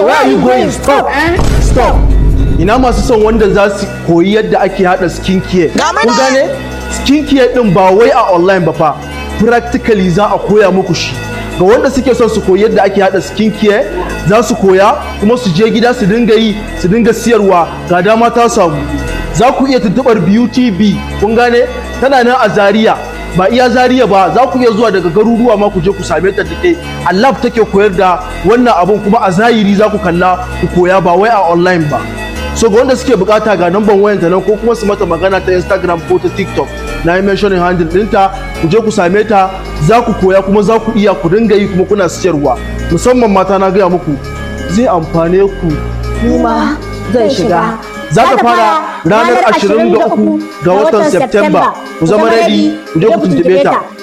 where are you going stop stop ina masu son wanda za su koyi yadda ake hada skin care kun gane skin care din ba wai a online ba fa practically za a koya muku shi ga wanda suke son su koyi yadda ake hada skin care za su koya kuma su je gida su dinga yi su dinga siyarwa ga dama ta samu za ku iya tuntubar beauty b kun gane tana nan a zaria ba iya zaria ba za ku iya zuwa daga garuruwa ma ku je ku same ta take a lab take koyar da wannan abun kuma a zahiri za ku kalla ku koya ba wai a online ba so ga wanda suke bukata ga namban wayanta nan ko kuma su mata magana ta instagram ko ta tiktok na yi mentioning handle ɗinta ku je ku same ta za ku koya kuma za ku iya ku dinga yi kuma kuna siyarwa musamman mata na gaya muku zai amfane ku kuma zai shiga za ta fara ranar 23 ga watan Septemba ku zama ready ku je ku tuntube ta